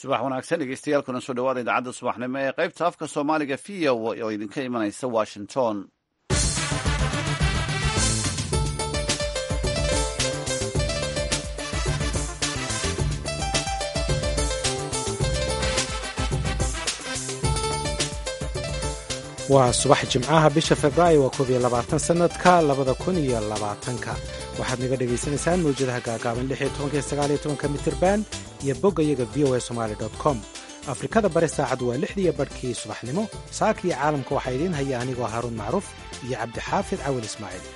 subax wanaagsan dhegeystayaal kuna soo dhawaada idaacadda subaxnimo ee qaybta afka soomaaliga v o oo idinka imanaysa washington waa subax jimcaha bisha februaayo waa koob iyo labaatan sanadka labada kun iyo labaatanka waxaad naga dhagaysanaysaan mawjadaha gaagaaban lix iyo tobanka iyo sagaal iyo tobanka mitirban iyo bogga iyaga v o a somali com afrikada bari saacaddu waa lixdiiyo barhkii subaxnimo saaka iyo caalamka waxaa idiin haya anigoo haaruun macruuf iyo cabdixaafid cawil ismaaciil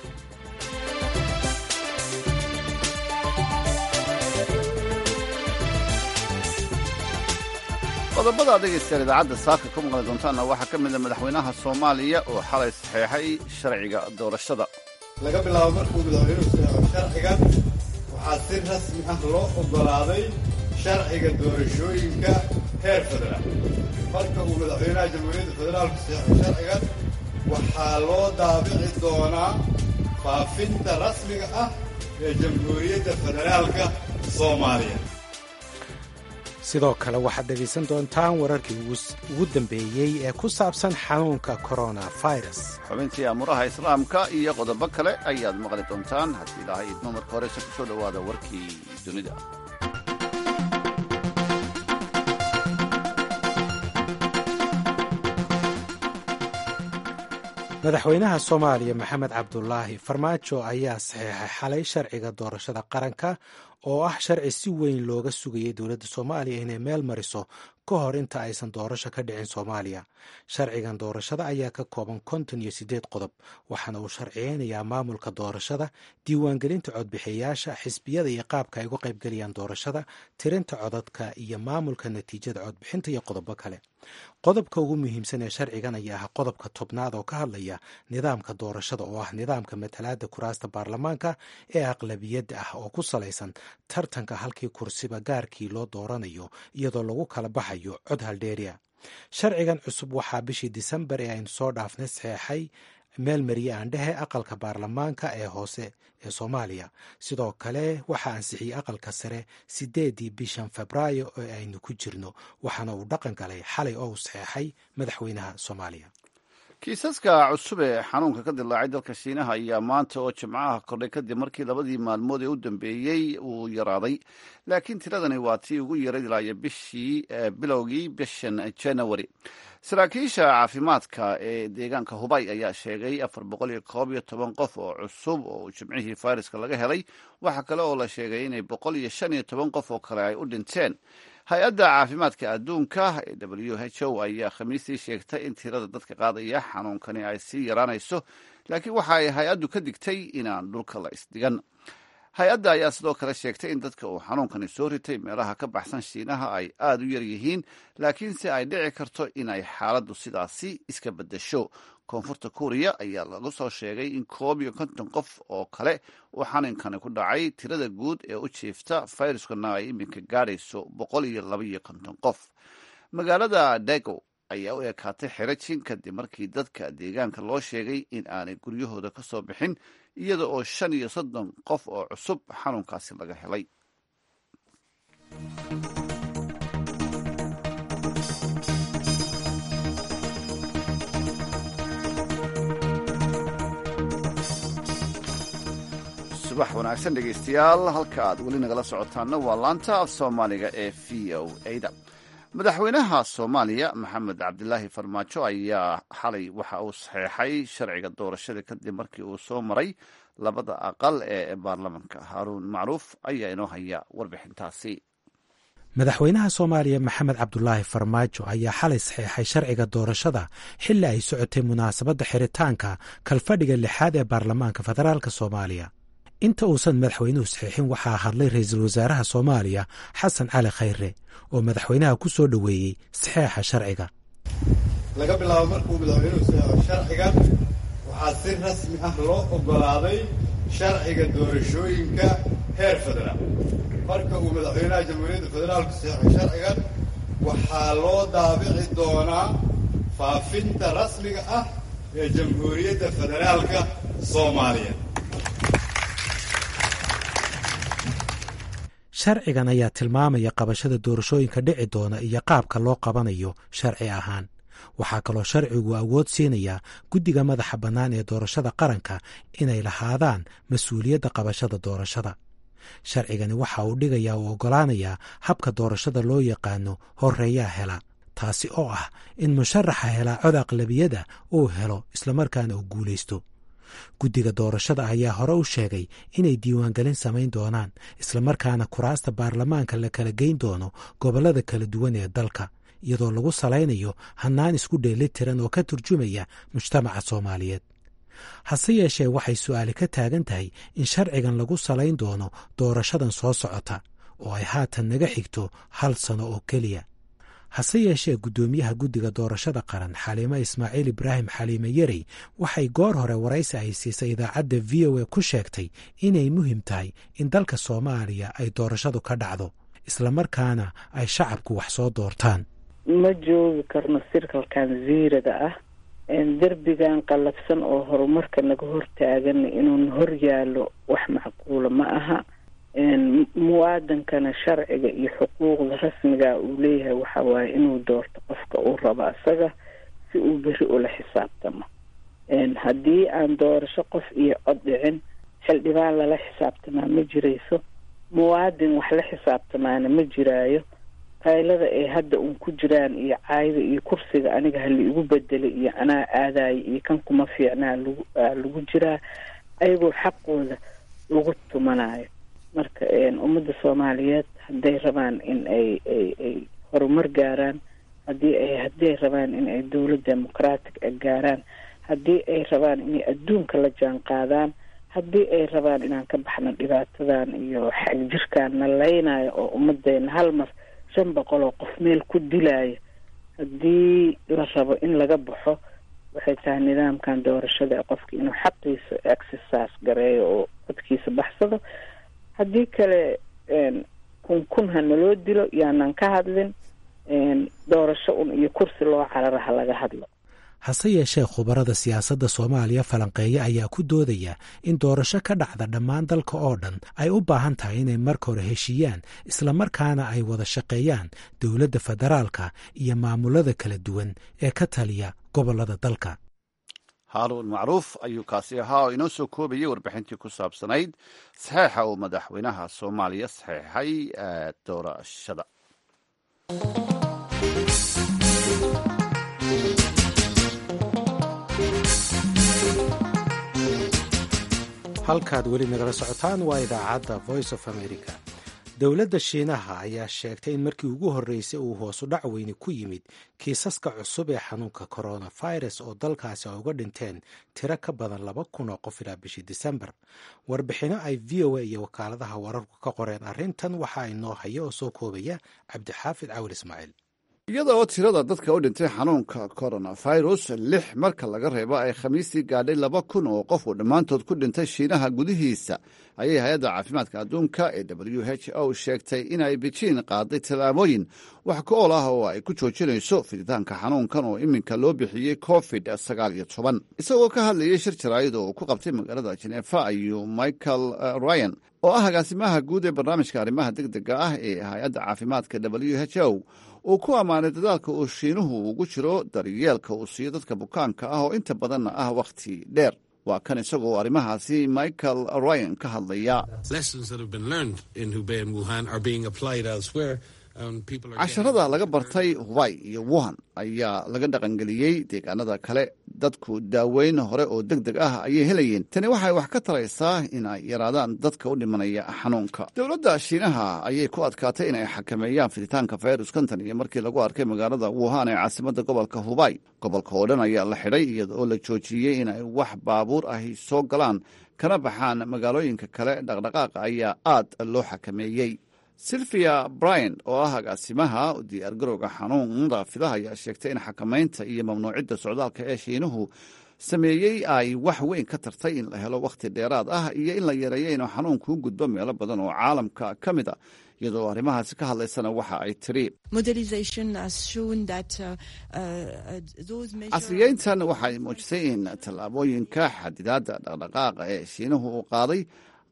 qodobada dhegeystayaal idaacadda saaka ku maqli doontaanna waxaa ka mid a madaxweynaha soomaaliya oo xalay saxeexay sharciga doorashada laga bilaabo markuu madaxweynuhu saxeexo sharcigan waxaa si rasmi ah loo oggolaaday sharciga doorashooyinka heer federaal marka uu madaxweynaha jamhuuriyadda federaalku saxeexo sharcigan waxaa loo daabici doonaa faafinta rasmiga ah ee jamhuuriyadda federaalka soomaaliya sidoo kale waxaad dhegaysan doontaan wararkii ugu dambeeyey ee ku saabsan xanuunka coronavirus xubintii amuraha islaamka iyo qodobo kale ayaad maqli doontaan haddii ilaahay idmo marka horeyse ku soo dhowaada warkii dunida madaxweynaha soomaaliya maxamed cabdulaahi farmaajo ayaa saxeexay xalay sharciga doorashada qaranka oo ah sharci si weyn looga sugayay dowladda soomaaliya inay meel mariso ka hor inta aysan doorasho ka dhicin soomaaliya sharcigan doorashada ayaa ka kooban konton iyo siddeed qodob waxaana uu sharciyeynayaa maamulka doorashada diiwaangelinta codbixiyayaasha xisbiyada iyo qaabka ay uga qaybgelayaan doorashada tirinta codadka iyo maamulka natiijada codbixinta iyo qodobo kale qodobka ugu muhiimsan ee sharcigan ayaa ah qodobka tobnaad oo ka hadlaya nidaamka doorashada oo ah nidaamka matalaada kuraasta baarlamaanka ee aqlabiyadda ah oo ku salaysan tartanka halkii kursiba gaarkii loo dooranayo iyadoo lagu kala baxayo cod haldheeriya sharcigan cusub waxaa bishii disembar ee aynu soo dhaafnay saxeexay meel mariye aandhehe aqalka baarlamaanka ee hoose ee soomaaliya sidoo kale waxaa ansixiyey aqalka sare sideedii bishan febraayo oo aynu ku jirno waxaana uu dhaqan galay xalay oo uu saxeexay madaxweynaha soomaaliya kiisaska cusub ee xanuunka ka dilaacay dalka shiinaha ayaa maanta oo jimcaha kordhay kadib markii labadii maalmood ee u dambeeyey uu yaraaday laakiin tiradani waa tii ugu yaray ilaayo bishii bilowgii bishan january saraakiisha caafimaadka ee deegaanka hubay ayaa sheegay afar boqol iyo koob iyo toban qof oo cusub oo jimcihii fayraska laga helay waxaa kale oo la sheegay inay boqol iyo shan iyo toban qof oo kale ay u dhinteen hay-adda caafimaadka adduunka ee w h o ayaa khamiistii sheegtay in tirada dadka qaadaya xanuunkani ay sii yaraanayso laakiin waxa ay hay-addu ka digtay inaan dhulka la isdhigan hay-adda ayaa sidoo kale sheegtay in dadka uu xanuunkani soo ritay meelaha ka baxsan shiinaha ay aada u yar yihiin laakiinse ay dhici karto inay xaaladdu sidaasi iska beddesho koonfurta kuuriya ayaa lagu soo sheegay in koob iyo konton qof oo kale uu xanuunkani ku dhacay tirada guud ee u jiifta fayruskana ay iminka gaadhayso boqol iyo laba iyo konton qof magaalada dago ayaa u ekaatay xerajin kadib markii dadka deegaanka loo sheegay in aanay guryahooda ka soo bixin iyada oo shan iyo soddon qof oo cusub xanuunkaasi laga helay subax wanaagsan dhegeystayaal halka aad weli nagala socotaanna waa laanta af soomaaliga ee v o ada madaxweynaha soomaaliya maxamed cabdilaahi farmaajo ayaa xalay waxa uu saxeexay sharciga doorashada kadib markii uu soo maray labada aqal ee baarlamanka haaruun macruuf ayaa inoo haya warbixintaasi madaxweynaha soomaaliya maxamed cabdulaahi farmaajo ayaa xalay saxeexay sharciga doorashada xilli ay socotay munaasabadda xiritaanka kalfadhiga lixaad ee baarlamaanka federaalk soomaaliya inta uusan madaxweynuhu saxiixin waxaa hadlay ra-iisul wasaaraha soomaaliya xasan cali khayre oo madaxweynaha ku soo dhoweeyey saxeexa sharciga laga bilaabo markuu madaxweynuhu saxeexo sharcigan waxaa si rasmi ah loo oggolaaday sharciga doorashooyinka heer federaal marka uu madaxweynaha jamhuuriyadda federaalku saxeexo sharcigan waxaa loo daabici doonaa faafinta rasmiga ah ee jamhuuriyadda federaalka soomaaliya sharcigan ayaa tilmaamaya qabashada doorashooyinka dhici doona iyo qaabka loo qabanayo sharci ahaan waxaa kaloo sharcigu awood siinayaa guddiga madaxa bannaan ee doorashada qaranka inay lahaadaan mas-uuliyadda qabashada doorashada sharcigani waxa uu dhigayaa uu oggolaanayaa habka doorashada loo yaqaano horreeyaa hela taasi oo ah in musharaxa helaa cod aqlabiyada uu helo islamarkaana uu guulaysto guddiga doorashada ayaa hore u sheegay inay diiwaangelin samayn doonaan islamarkaana kuraasta baarlamaanka la kala geyn doono gobollada kala duwan ee dalka iyadoo lagu salaynayo hannaan isku dheeli tiran oo ka turjumaya mujtamaca soomaaliyeed hase yeeshee waxay su'aali ka taagan tahay in sharcigan lagu salayn doono doorashadan soo socota oo ay haatan naga xigto hal sano oo keliya hase yeeshee guddoomiyaha guddiga doorashada qaran xaliimo ismaaciil ibraahim xaliime yarey waxay goor hore waraysi ay siisay idaacadda v o a ku sheegtay inay muhim tahay in dalka soomaaliya ay doorashadu ka dhacdo islamarkaana ay shacabku wax soo doortaan ma joogi karno sirkalkan ziirada ah derbigan qallafsan oo horumarka naga hortaagan inuuna hor yaallo wax macquula ma aha muwaadankana sharciga iyo xuquuqda rasmiga uu leeyahay waxa waaye inuu doorto qofka uu rabo isaga si uu beri ula xisaabtamo haddii aan doorasho qof iyo cod dhicin xildhibaan lala xisaabtamaa ma jirayso muwaadin wax la xisaabtamaana ma jiraayo qaylada ay hadda uun ku jiraan iyo caayda iyo kursiga aniga hala igu bedelay iyo anaa aadaaya iyo kan kuma fiicnaa lagu lagu jiraa ayagoo xaqooda lagu tumanayo marka ummadda soomaaliyeed hadday rabaan in ay ay ay horumar gaaraan haddii ay hadday rabaan in ay dowlad democratic a gaaraan haddii ay rabaan inay adduunka la jaan qaadaan haddii ay rabaan inaan ka baxno dhibaatadan iyo xagjirkaan na laynayo oo ummadeena hal mar shan boqol oo qof meel ku dilaayo haddii la rabo in laga baxo waxay tahay nidaamkan doorashada ee qofka inuu xaqiisa exercise gareeyo oo codkiisa baxsado haddii kale kun kun ha naloo dilo yaanan ka hadlin doorasho un iyo kursi loo carara ha laga hadlo hase yeeshee khubarada siyaasadda soomaaliya falanqeeya ayaa ku doodaya in doorasho ka dhacda dhammaan dalka oo dhan ay u baahan tahay inay marka hore heshiiyaan islamarkaana ay wada shaqeeyaan dowladda federaalka iyo maamulada kala duwan ee ka taliya gobollada dalka haaruun macruuf ayuu kaasi ahaa oo inoo soo koobayay warbixintii ku saabsanayd saxeixa uu madaxweynaha soomaaliya saxeixay doorashada halkaad weli nagala socotaan waa idaacadda voice of america dowladda shiinaha ayaa sheegtay in markii ugu horreysay uu hoosu dhac weyni ku yimid kiisaska cusub ee xanuunka coronavirus oo dalkaasi ay uga dhinteen tiro ka badan laba kun oo qof ilaa bishii disembar warbixinno ay v o a iyo wakaaladaha wararku ka qoreen arrintan waxa inoo haya oo soo koobaya cabdixaafid cawil ismaaciil iyada oo tirada dadka u dhintay xanuunka coronavirus lix marka laga reebo ay khamiistii gaadhay laba kun oo qof uu dhammaantood ku dhintay shiinaha gudihiisa ayay hay-adda caafimaadka adduunka ee w h o sheegtay inay bejiin qaaday tallaabooyin wax ku ool ah oo ay ku joojinayso fiditaanka xanuunkan oo iminka loo bixiyey covid sagaal iyo toban isagoo ka hadlayay shir jaraa'id oo ku qabtay magaalada jeneefa ayuu michael ryan oo ah agaasimaha guud ee barnaamijka arrimaha deg dega ah ee hay-adda caafimaadka w h o uu ku ammaanay dadaalka uu shiinuhu ugu jiro daryeelka uu siiyo dadka bukaanka ah oo inta badanna ah wakhti dheer waa kan isagoo arrimahaasi michael ryan ka hadlaya casharada laga bartay hubay iyo wuhan ayaa laga dhaqangeliyey deegaanada kale dadku daaweyn hore oo deg deg ah ayay helayeen tani waxay wax ka taraysaa in ay yaraadaan dadka u dhimanaya xanuunka dowladda shiinaha ayay ku adkaatay in ay xakameeyaan fiditaanka fayruskan tan iyo markii lagu arkay magaalada wuhan ee caasimada gobolka hubay gobolka oo dhan ayaa la xidhay iyada oo la joojiyey in ay wax baabuur ahi soo galaan kana baxaan magaalooyinka kale dhaqdhaqaaqa ayaa aad loo xakameeyey silvia bryan oo ah agaasimaha diyaargarowga xanuunada fidaha ayaa sheegtay in xakamaynta iyo mamnuucidda socdaalka ee shiinuhu sameeyey ay wax weyn ka tartay in la helo wakhti dheeraad ah iyo in la yareeyo inuu xanuunku u gudbo meelo badan oo caalamka ka mid a iyadoo arrimahaasi ka hadlaysana waxa ay tiri casriyeyntan waxay muujisay in tallaabooyinka xadidaadda dhaqdhaqaaqa ee shiinuhu uu qaaday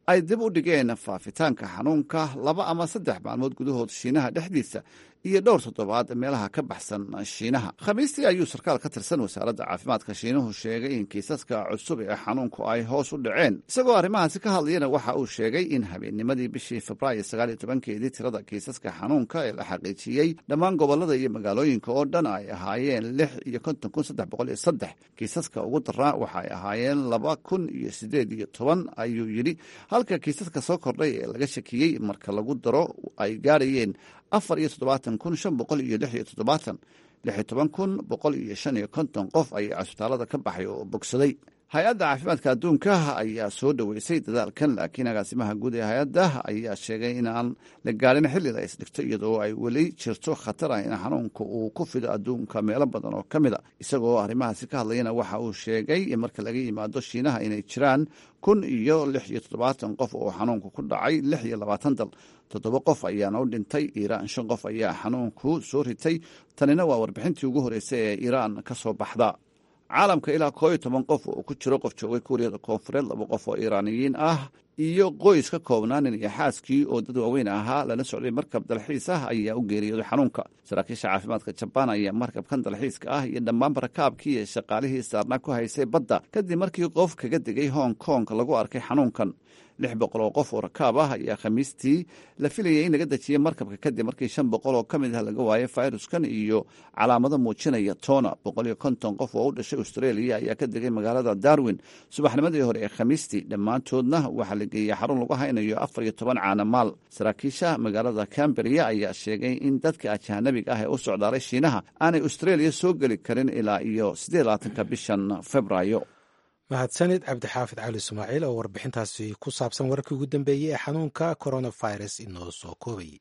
ay dib u dhigeen faafitaanka xanuunka laba ama saddex maalmood gudahood shiinaha dhexdiisa iyo dhowr toddobaad meelaha ka baxsan shiinaha khamiistii ayuu sarkaal ka tirsan wasaaradda caafimaadka shiinuhu sheegay in kiisaska cusub ee xanuunku ay hoos u dhaceen isagoo arrimahaasi ka hadlayana waxa uu sheegay in habeennimadii bishii febraayo sagaal iyo tobankeedii tirada kiisaska xanuunka ee la xaqiijiyey dhammaan gobolada iyo magaalooyinka oo dhan ay ahaayeen lix iyo konton kun saddex boqol iyo saddex kiisaska ugu daraa waxa ay ahaayeen laba kun iyo sideed iyo toban ayuu yidhi halka kiisaska soo kordhay ee laga shakiyey marka lagu daro ay gaarayeen afar iyo toddobaatan kun shan boqol iyo lix iyo toddobaatan lix iyo toban kun boqol iyo shan iyo konton qof ayaa cisbitaalada ka baxay oo bogsaday hay-adda caafimaadka adduunka ayaa soo dhoweysay dadaalkan laakiin agaasimaha guud ee hay-adda ayaa sheegay in aan la gaarin xilli la isdhigto iyadoo ay weli jirto khatar ah in xanuunka uu ku fido adduunka meelo badan oo ka mid a isagoo arrimahaasi ka hadlayana waxa uu sheegay marka laga yimaado shiinaha inay jiraan kun iyo lix iyo toddobaatan qof oo xanuunka ku dhacay lix iyo labaatan dal toddoba qof ayaana u dhintay iiraan shan qof ayaa xanuunku soo ritay tanina waa warbixintii ugu horreysay ee iiraan ka soo baxda caalamka ilaa koo iyo toban qof oo ku jiro qof joogay kuuriyada koonfureed laba qof oo iiraaniyiin ah iyo qoys ka koobnaa nin iyo xaaskii oo dad waaweyn ahaa lala socday markab dalxiis ah ayaa u geeriyooday xanuunka saraakiisha caafimaadka jabaan ayaa markabkan dalxiiska ah iyo dhammaanba rakaabkii iyo shaqaalihii saarnaa ku haysay badda kadib markii qof kaga degay hong kong lagu arkay xanuunkan lix boqol oo qof oo rakaab ah ayaa khamiistii la filayay in laga dejiyey markabka kadib markii shan boqol oo ka mid ah laga waayay fayruskan iyo calaamado muujinaya toona boqol iyo konton qof oo u dhashay australia ayaa ka degay magaalada darwin subaxnimadii hore ee khamiistii dhammaantoodna waxaa la geeyey xarun lagu haynayo afar iyo toban caanamaal saraakiisha magaalada camberia ayaa sheegay in dadka ajaanabiga ah ee u socdaalay shiinaha aanay australia soo geli karin ilaa iyo siddeed labaatanka bishan februaayo mahadsanid cabdixaafid cali ismaaciil oo warbixintaasi ku saabsan wararkii ugu dambeeyey ee xanuunka coronavirus inoo soo koobayay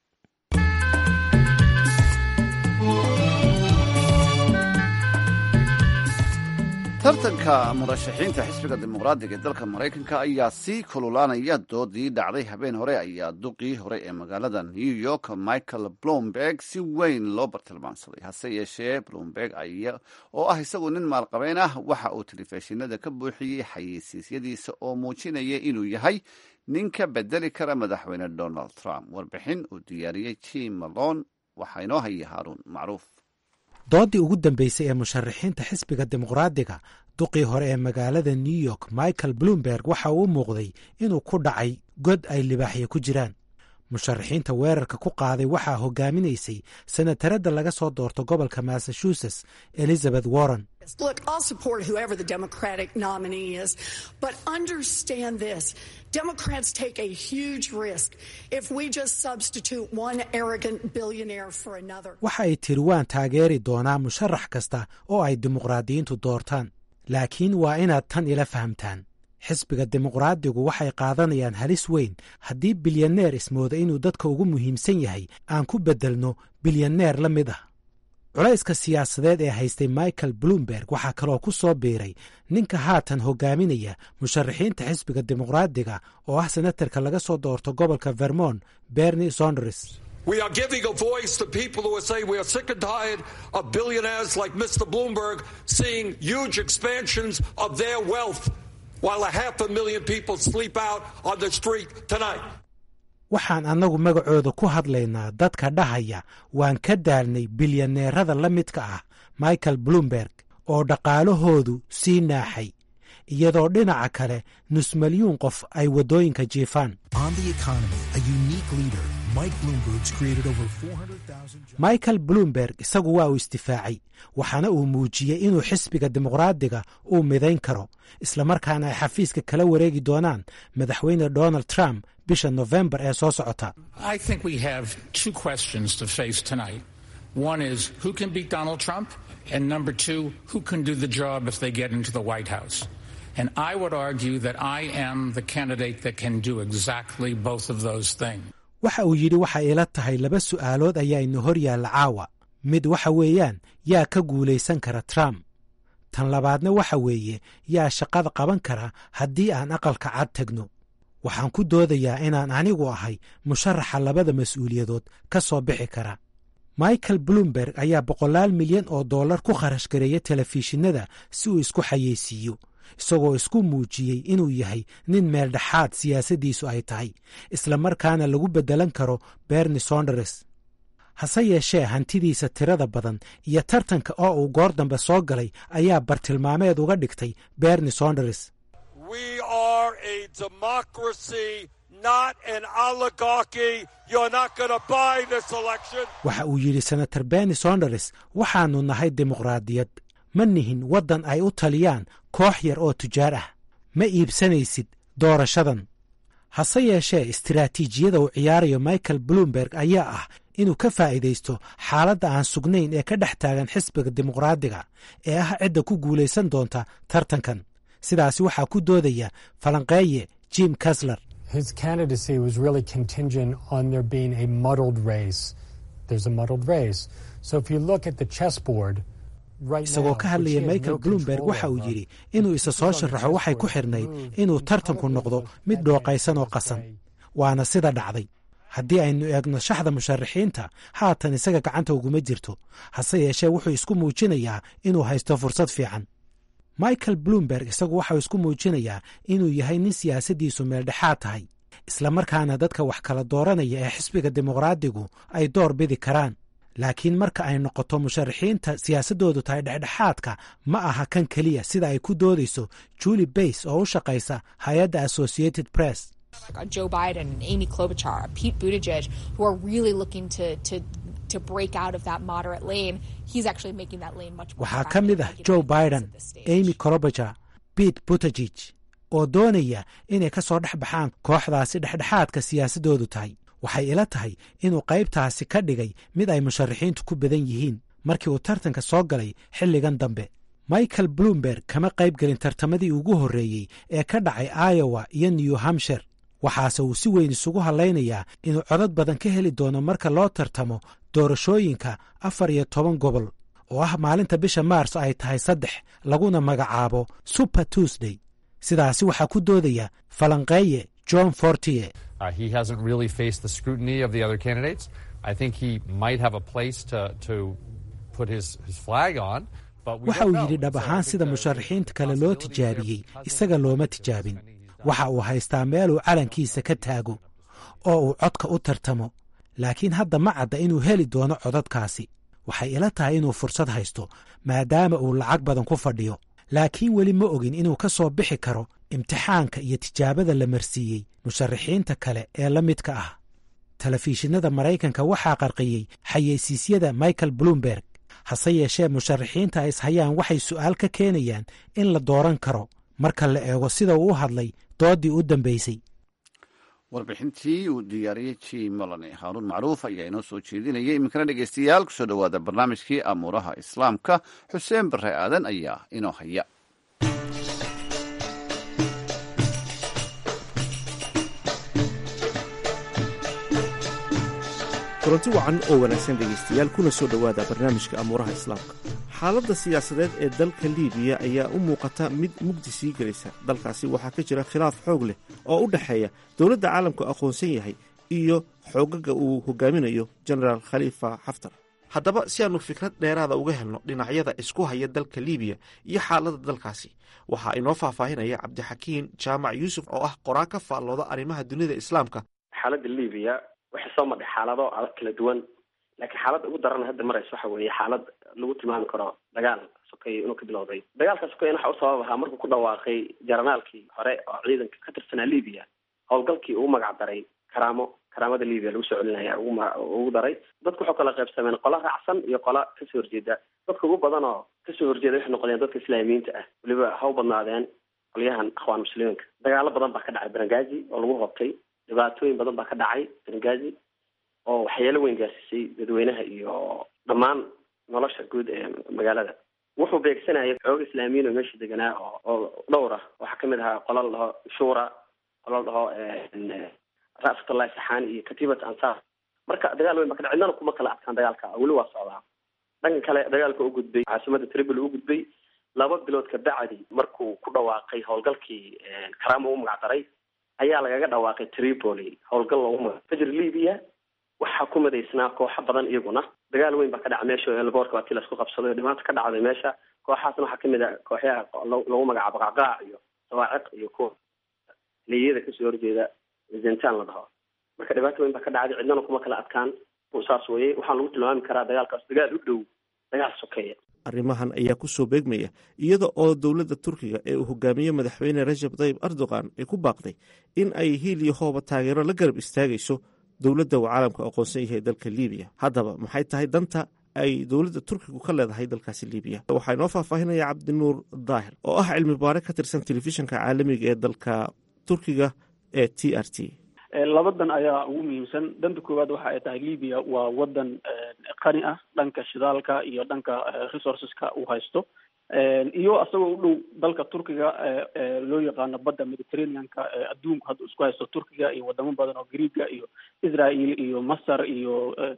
tartanka murashaxiinta xisbiga dimuqraadiga ee dalka maraykanka ayaa sii kululaanaya doodii dhacday habeen hore ayaa duqii hore ee magaalada new york michael bloomberg si weyn loo bartilmaansaday hase yeeshee bloomberg oo ah isagu nin maalqabeen ah waxa uu telefishinada ka buuxiyey xayeysiisyadiisa oo muujinaya inuu yahay nin ka bedeli kara madaxweyne donald trump warbixin uu diyaariyey jim malone waxaa inoo haya haaruun macruuf doodii ugu dambeysay ee musharaxiinta xisbiga dimuqraadiga duqii hore ee magaalada new york michael bloomberg waxa uu u muuqday inuu ku dhacay god ay libaaxya ku jiraan musharaxiinta weerarka ku qaaday waxaa hogaaminaysay senataradda laga soo doorto gobolka massachusetts elizabeth warren Look, I'll support whoever the Democratic nominee is, but understand this. Democrats take a huge risk if we just substitute one arrogant billionaire for another. waxa ay tiri waan taageeri doonaa musharax kasta oo ay dimuqraadiyiintu doortaan laakiin waa inaad tan ila fahamtaan xisbiga dimuqraadigu waxay qaadanayaan halis weyn haddii bilyaneer ismooda inuu dadka ugu muhiimsan yahay aan ku beddelno bilyaneer la mid ah culayska siyaasadeed ee haystay michael bloomberg waxaa kaloo ku soo biiray ninka haatan hogaaminaya musharaxiinta xisbiga dimuqraadiga oo ah senatarka laga soo doorto gobolka vermont bernie sonders We are giving a voice to people who are saying we are sick and tired of billionaires like Mr. Bloomberg seeing huge expansions of their wealth while a half a million people sleep out on the street tonight. waxaan annagu magacooda ku hadlaynaa dadka dhahaya waan ka daalnay bilyaneerada la midka ah michael bloomberg oo dhaqaalahoodu sii naaxay iyadoo dhinaca kale nus milyuun qof ay waddooyinka jiifaan michael bloomberg isagu waa uu istifaacay waxaana uu muujiyey inuu xisbiga dimuqraadiga uu midayn karo islamarkaana ay xafiiska kala wareegi doonaan madaxweyne donald trump bisha nofembar ee soo socota I think we have two questions to face tonight. One is who can beat Donald Trump? And number two, who can do the job if they get into the White House? And I would argue that I am the candidate that can do exactly both of those things. waxa uu yidhi waxay ila tahay laba su'aalood ayaa ina hor yaalla caawa mid waxa weeyaan yaa ka guulaysan kara trump tan labaadna waxa weeye yaa shaqada qaban kara haddii aan aqalka cad tegno waxaan ku doodayaa inaan anigu ahay musharaxa labada mas-uuliyadood ka soo bixi kara michael bloomberg ayaa boqolaal milyan oo dollar ku kharash gareeya telefishinada si uu isku xayeysiiyo isagoo isku muujiyey inuu yahay nin meeldhexaad siyaasaddiisu ay tahay isla markaana lagu beddelan karo berni sonders hase yeeshee hantidiisa tirada badan iyo tartanka oo uu goor dambe soo galay ayaa bartilmaameed uga dhigtay berni sonders waxa uu yidhi senator berni sonders waxaannu nahay dimuqraadiyad ma nihin waddan ay u taliyaan koox yar oo tujaar ah ma iibsanaysid doorashadan hase yeeshee istiraatiijiyada uu ciyaarayo michael bloomberg ayaa ah inuu ka faa'iidaysto xaaladda aan sugnayn ee ka dhex taagan xisbiga dimuqraadiga ee ah cidda ku guulaysan doonta tartankan sidaasi waxaa ku doodaya falanqeeye jim kasler his candidacy was really contingent on there being a muddled race. There's a muddled race. So if you look at the chessboard, isagoo ka hadlaya michael bloomberg waxa uu yidhi inuu isa soo sharaxo waxay ku xidhnayd inuu tartanku noqdo mid dhooqaysan oo qasan waana sida dhacday haddii aynu eegno shaxda musharaxiinta haatan isaga gacanta uguma jirto hase yeeshee wuxuu isku muujinayaa inuu haysto fursad fiican michael bloomberg isagu waxau isku muujinayaa inuu yahay nin siyaasaddiisu meeldhexaad tahay islamarkaana dadka wax kala dooranaya ee xisbiga dimuqraadigu ay door bidi karaan laakiin marka ay noqoto musharaxiinta siyaasaddoodu tahay dhexdhexaadka ma aha kan keliya sida ay ku doodayso julie bays oo u shaqaysa hay-adda associated press Joe Biden and Amy Klobuchar, Pete Buttigieg, who are really looking to to to break out of that moderate lane. He's actually making that lane much more. waxaa ka mid ah joe biden amy klobuchar pete buttigieg oo doonaya inay ka soo dhex baxaan kooxdaasi dhexdhexaadka siyaasaddoodu tahay waxay ila tahay inuu qaybtaasi ka dhigay mid ay musharaxiintu ku badan yihiin markii uu tartanka soo galay xilligan dambe michael bloomberg kama qayb gelin tartamadii ugu horreeyey ee ka dhacay iowa iyo new hampshire waxaase uu si weyn isugu hadlaynayaa inuu codad badan ka heli doono marka loo tartamo doorashooyinka afar iyo toban gobol oo ah maalinta bisha maars ay tahay saddex laguna magacaabo super tuesday sidaasi waxaa ku doodaya falanqeeye john fortier Uh, he hasn't really faced the scrutiny of the other candidates. I think he might have a place to, to put his, his flag on. but we waxa don't uu know. yidhi dhab So I ahaan think sida the- musharaxiinta the kale loo possibility there tijaabiyey because of isaga the looma election tijaabin and he's done waxa uu haystaa meel uu calankiisa ka taago oo uu codka u tartamo laakiin hadda ma cadda inuu heli doono codadkaasi waxay ila tahay inuu fursad haysto maadaama uu lacag badan ku fadhiyo laakiin weli ma ogin inuu ka soo bixi karo imtixaanka iyo tijaabada la marsiiyey musharaxiinta kale ee la midka ah telefishinada maraykanka waxaa qarqiyey xayeysiisyada michael bloomberg hase yeeshee musharaxiinta ay ishayaan waxay su'aal ka keenayaan in la dooran karo marka la eego sida uu u hadlay doodii u dambaysay warbixintii uu diyaariyey jim molone haaruun macruuf ayaa inoo soo jeedinayay iminkana dhegeystayaal kusoo dhowaada barnaamijkii amuuraha islaamka xuseen bare aadan ayaa inoo haya kulanti wacan oo wanaagsan dhegaystayaal kuna soo dhowaada barnaamijka amuuraha islaamka xaaladda siyaasadeed ee dalka liibiya ayaa u muuqata mid mugdi sii gelaysa dalkaasi waxaa ka jira khilaaf xoog leh oo u dhexeeya dowladda caalamku aqoonsan yahay iyo xoogaga uu hogaaminayo genaraal khaliifa xaftar haddaba si aanu fikrad dheeraada uga helno dhinacyada isku haya dalka liibiya iyo xaaladda dalkaasi waxaa inoo faahfaahinaya cabdixakiin jaamac yuusuf oo ah qoraa ka faallooda arrimaha dunida islaamka xaaladda libiya waxay soo madhay xaalado adag kala duwan laakiin xaaladda ugu daran hadda maraysa waxa weeye xaalad lagu tilmaami karo dagaal sokeeye inuu ka bilowday dagaalka sokeyen waxa u sabab ahaa markuu ku dhawaaqay jaranaalkii hore oo ciidanka ka tirsanaa libiya howlgalkii uu magac daray karaamo karaamada libiya lagu soo celinaya ugu ma- ugu daray dadku waxay kala qaybsameen qola raacsan iyo qola kasoo horjeeda dadka ugu badan oo kasoo horjeeda waxay noqdeen dadka islaamiyiinta ah weliba ha u badnaadeen qolyahan akhwaan muslimiinka dagaalo badan baa ka dhacay berengazi oo lagu qabtay dhibaatooyin badan baa ka dhacay berengazi oo waxyeelo weyn gaarsiisay dadweynaha iyo dhammaan nolosha guud ee magaalada wuxuu beegsanayay xooga islaamiyiin oo meesha deganaa oo oo dhowr ah waxaa kamid ahaa qola la dhaho shura qola la dhaho ra'fatullahi saxaani iyo katiibat ansar marka dagaal weyn baa ka dhacay cidnana kuma kala adkaan dagaalka weli waa socdaa dhanka kale dagaalka u gudbay caasimada tripoli u gudbay laba bilood ka bacdi markuu ku dhawaaqay howlgalkii karaamo u magac daray ayaa lagaga dhawaaqay tripoli howlgal loogu magac fajr libya waxaa ku madaysnaa kooxo badan iyaguna dagaal weyn baa ka dhacay meesha elboorka waa tii laisku qabsaday oo dhibaata ka dhacday meesha kooxaasna waxaa kamid a kooxyaha lagu magacaabo qacqaac iyo sawaaciq iyo kuwa liyada kasoo horjeeda zentan la dhaho marka dhibaato weyn baa ka dhacday cidnana kuma kala adkaan saas weye waxaan lagu tilmaami karaa dagaalkaas dagaal u dhow dagaal sokeeya arrimahan ayaa ku soo beegmaya iyada oo dowladda turkiga ee uu hogaamiye madaxweyne rajab tayyib erdogan ay ku baaqday in ay hiil iyo hooba taageero la garab istaagayso dowladda uu caalamku aqoonsan yahay dalka libiya haddaba maxay tahay danta ay dowladda turkigu ka leedahay dalkaasi libiya waxaa inoo faahfaahinaya cabdinuur daahir oo ah cilmi baare ka tirsan telefishinka caalamiga ee dalka turkiga ee t r t labadan ayaa ugu muhiimsan danta koowaad waxa ay tahay libya waa wadan qani ah dhanka shidaalka iyo dhanka resourceska uu haysto iyo isagoo u dhow dalka turkiga loo yaqaano badda mediterraneanka adduunku hadda isku haysto turkiga iyo wadamo badan oo greega iyo israel iyo masar iyo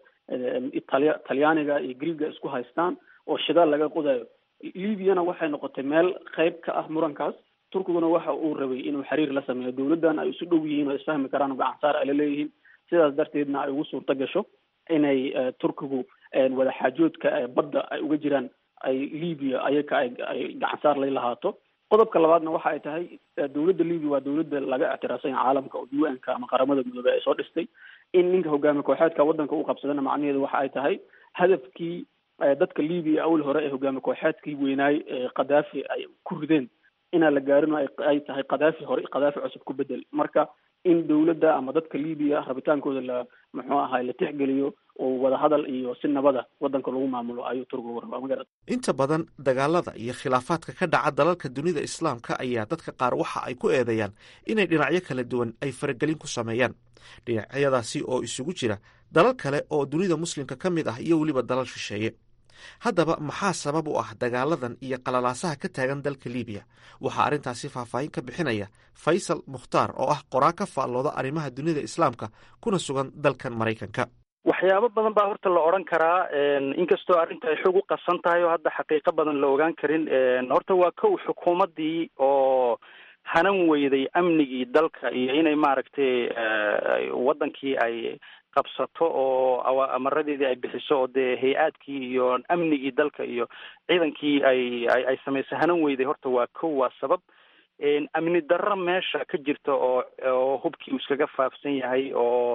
italia talyaaniga iyo greega isku haystaan oo shidaal laga qodayo libyana waxay noqotay meel qayb ka ah murankaas turkiguna waxa uu rabay inuu xiriir la sameeyo dowladdan ay isu dhow yihiin oo isfahmi karaan oo gacansaar ay la leeyihiin sidaas darteedna ay ugu suurto gasho inay turkigu wadaxaajoodka badda ay uga jiraan ay libya ayaka ay ay gacansaar lay lahaato qodobka labaadna waxa ay tahay dowladda libya waa dowladda laga ictiraafsan yahay caalamka oo u n ka ama qaramada midoobey ay soo dhistay in ninka hogaamiye kooxeedka waddanka u qabsadana macnaheedu waxa ay tahay hadafkii dadka libya awal hore ee hogaamiye kooxeedkii weynaay khadaafi ay ku rideen inaan la gaarin ay tahay khadaafi hore khadaafi cusub ku bedel marka in dowladda ama dadka libiya rabitaankooda la muxuu ahay la tixgeliyo oo wadahadal iyo si nabada waddanka lagu maamulo ayuu turkigu rabaa magarad inta badan dagaalada iyo khilaafaadka ka dhaca dalalka dunida islaamka ayaa dadka qaar waxa ay ku eedeeyaan inay dhinacyo kala duwan ay faragelin ku sameeyaan dhinacyadaasi oo isugu jira dalal kale oo dunida muslimka ka mid ah iyo weliba dalal shisheeye haddaba maxaa sabab u ah dagaaladan iyo qalalaasaha ka taagan dalka libiya waxaa arrintaasi faahfaahin ka bixinaya faysal mukhtaar oo ah qoraa ka faallooda arrimaha dunida islaamka kuna sugan dalkan maraykanka waxyaabo badan baa horta la odhan karaa inkastoo arrinta ay xog u qasan tahay oo hadda xaqiiqo badan la ogaan karin horta waa kow xukuumaddii oo hanan weyday amnigii dalka iyo inay maaragtay waddankii ay qabsato oo amaradeedii ay bixiso oo dee hay-aadkii iyo amnigii dalka iyo ciidankii ay ay samaysay hanan weyday horta waa kow waa sabab amni darro meesha ka jirta oo oo hubkii uu iskaga faafsan yahay oo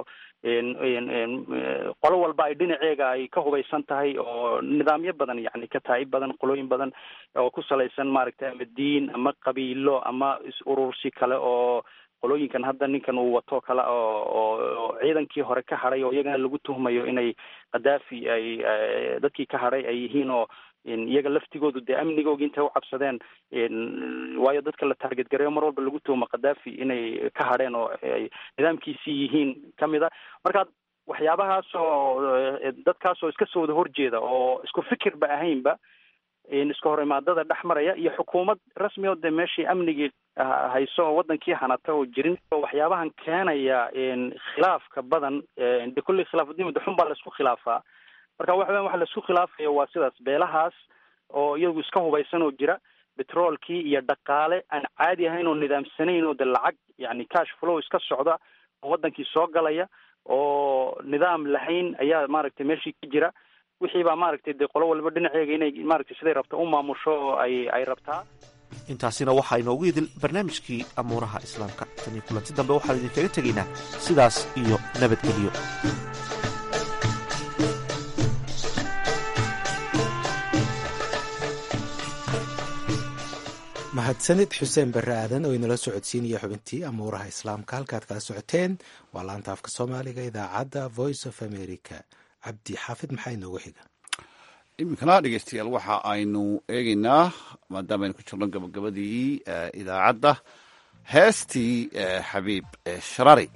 qolo walba ay dhinaceega ay ka hubaysan tahay oo nidaamyo badan yani ka tahay badan qolooyin badan oo ku salaysan maaragtay ama diin ama qabiilo ama is-urursi kale oo qolooyinkan hadda ninkan uu wato kale oo oo ciidankii hore ka hadhay oo iyagana lagu tuhmayo inay khadaafi ay dadkii ka hadhay ay yihiin oo iyaga laftigoodu dee amnigooga intay u cabsadeen waayo dadka la taarget gareeyo mar walba lagu tuhmo khadaafi inay ka hadheen oo ay nidaamkiisii yihiin kamid a marka waxyaabahaas oo dadkaas oo iska soo wada horjeeda oo isku fikirba ahaynba iska hor imaadada dhex maraya iyo xukuumad rasmi oo dee meeshii amnigii hayso oo wadankii hanata oo jirin waxyaabahan keenaya khilaafka badan de kulli khilaafadiin de xun baa laisku khilaafaa marka waxa weyan waxa laisku khilaafaya waa sidaas beelahaas oo iyagu iska hubaysan oo jira betroolkii iyo dhaqaale aan caadi ahayn oo nidaamsanayn oo de lacag yani cash flow iska socda oo wadankii soo galaya oo nidaam lahayn ayaa maaragtay meeshii ka jira wixii baa maaragtay dee qolo walba dhinaceega inay maaragtay siday rabta u maamusho oo ay ay rabtaa intaasina waxaa inoogu idil barnaamijkii amuuraha islaamka tan iyo kulanti dambe waxaan idinkaga tegaynaa sidaas iyo nabadgelyo mahadsanid xuseen barre aadan oo inala socodsiinaya xubintii amuuraha islaamka halkaad kala socoteen waa laanta afka soomaaliga idaacadda voice of america cabdi xaafid maxaa inoogu xiga iminkana dhegeystayaal waxa aynu eegeynaa maadaama aynu ku jirno gabagabadii idaacadda heestii xabiib sharari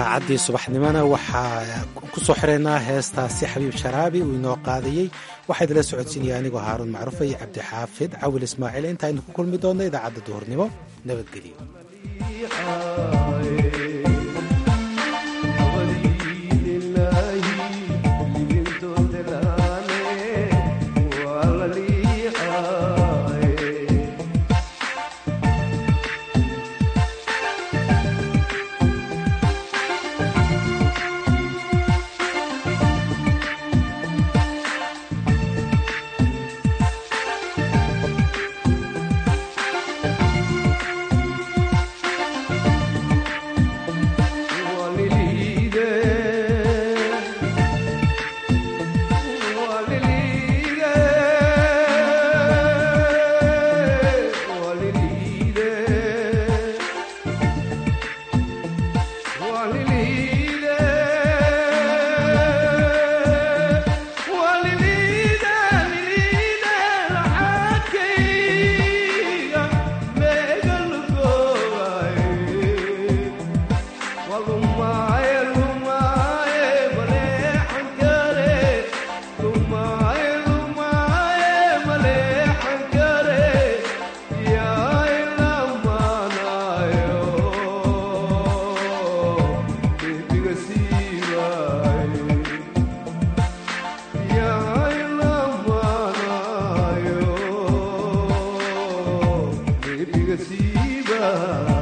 idaacaddii subaxnimona waxaa ku soo xireynaa heestaasi xabiib sharaabi uu inoo qaadayey waxaa idinla socodsiinaya anigoo haaruun macruufa iyo cabdixaafid cawil ismaaciil inta aynu ku kulmi doonno idaacadda duhurnimo nabadgelyo Siva